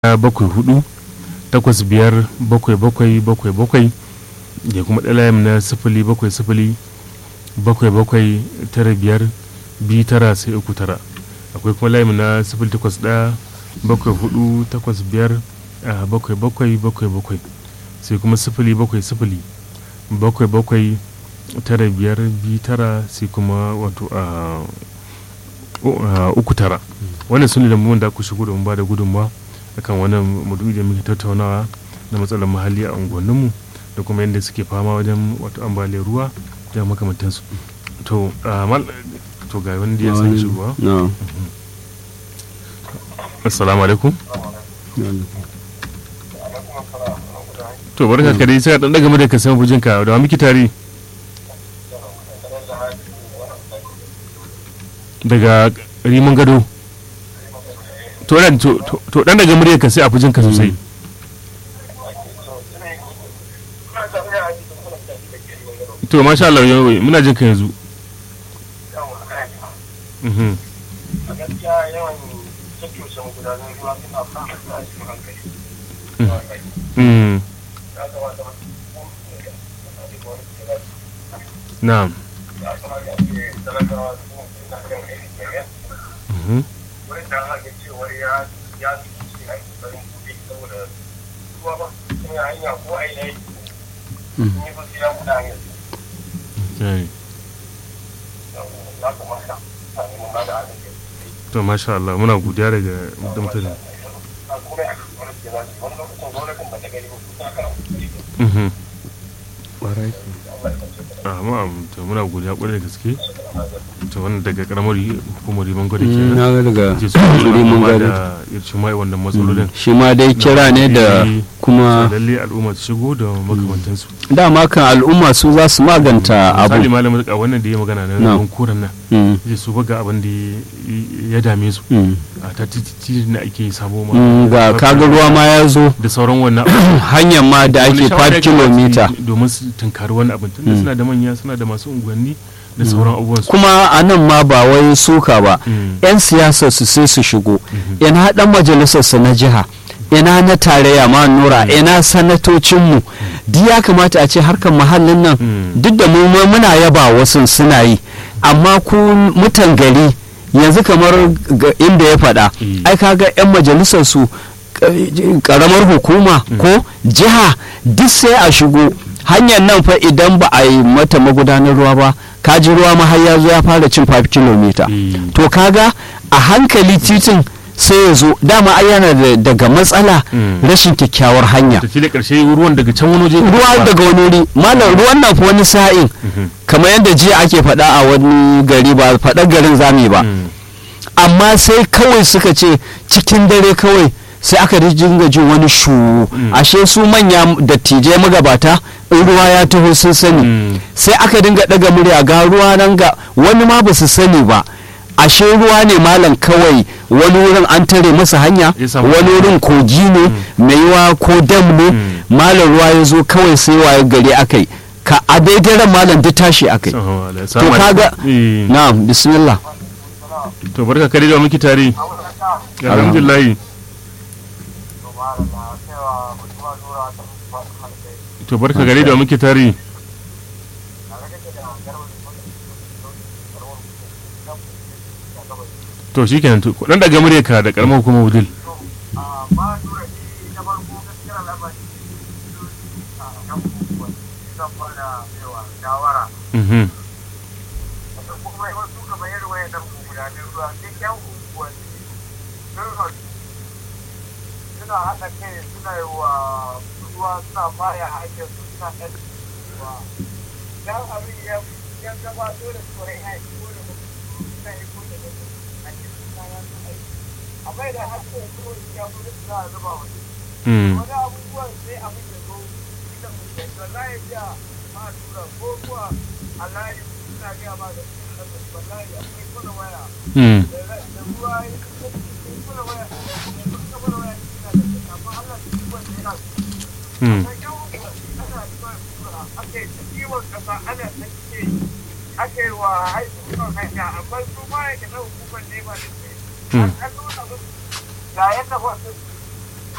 bakwai hudu takwas biyar bakwai bakwai bakwai bakwai da kuma ɗaya layin na sifili bakwai sifili bakwai bakwai tara biyar biyu tara sai uku tara akwai kuma layin na sifili takwas ɗaya bakwai hudu takwas biyar a bakwai bakwai bakwai bakwai sai kuma sifili bakwai sifili bakwai bakwai tara biyar biyu tara sai kuma wato a uku tara wannan su ne da da ku shigo da mu ba da gudunmawa akan wannan maudu'i da muke tattaunawa na matsalar muhalli a unguwanninmu da kuma yadda suke fama wajen wato ambaliyar ruwa da makamantansu to to ga wani da ya sani shigowa assalamu alaikum to barka ka dai sai dan daga mu da ka san bujinka da wa miki tare daga rimin gado to dan to dan daga muryar ka sai a fujin ka sosai to masha Allah muna jin ka yanzu mhm mhm na'am mhm to masha Allah muna godiya daga mutane amma to muna godiya kwarai da gaske to wannan daga karamar hukumar riman gwada ke na ga daga ce su riman gwada da irci mai wannan matsalolin shi ma dai kira ne da kuma lalle al'umma su shigo da makamantansu dama kan al'umma su za su maganta abu misali malamin a wannan da ya magana na Na. ruwan koren nan Mm, zai su baga abin da ya dame su mm, a ta titi da ake samo ma mm, ga kaga ruwa ma ya zo da sauran wannan hanyar ma da ake 5 kilomita domin su tunkari wannan abin tunda suna da manya suna da masu unguwanni da sauran abubuwan su kuma a nan ma ba wai suka ba Mm. 'yan siyasar su sai su shigo ina dan majalisar su na jiha ina na tarayya ma nura ina sanatocinmu duk ya kamata a ce harkar muhallin nan Mm. duk da mu ma muna yaba wasu suna yi amma ku mutan gari yanzu kamar ga inda ya faɗa Mm. ai kaga 'yan majalisar su karamar hukuma ko jiha duk sai a shigo hanyar nan fa idan ba a yi mata magudanar ruwa ba kaji ruwa ma har ya zo ya fara cin 5 kilomita Mm. to kaga a hankali titin sai ya zo dama ai yana da- daga matsala Mm. rashin kyakkyawar hanya tafi da karshe ruwan daga can wani waje ruwa daga wani wuri malam ruwan nan fa wani sa'in Mhm. kamar yadda jiya ake faɗa a wani gari ba faɗar garin zami ba Mm. amma sai kawai suka ce cikin dare kawai sai aka dinga jin wani shu ashe su manya dattijai magabata in ruwa ya taho sun sani Mm. sai aka dinga daga murya ga ruwa nan ga wani ma ba su sani ba ashe ruwa ne malam kawai wani wurin an tare masa hanya Ya samu- wani wurin kogi ne mai yiwa ko dam ne Mm. malam ruwa ya zo kawai sai waye gari akai ka a daidai ran malam duk tashi akai Assalamu alaikum. to Assalamu kaga alaikum. Eh. na'am bismillah to barka kare da miki tare alhamdulillah to barka gare da muke tare to shikenan to dan daga murya ka da karamar hukumar wudil mhm suna haɗa kai suna yi wa ruwa suna baya hanyar su suna ɗan ruwa dan abin ya ya gabato da tsoron ya yi ko da mutum suna yi ko da mutum a cikin kayan su aiki amma idan har sai ko ya gudu za a zuba wani mm wani abubuwan sai abin ya zo ita mutum da layi biya ma tura ko kuwa a layi suna biya ma da wallahi akwai kuna waya mm da da ruwa ya kuna waya da kuna waya suna da amma Allah shi wanda yana mm ake wa haihuwan hanya amma su ma ya gina hukumar nema da ke Mm. an nuna musu ga yadda wasu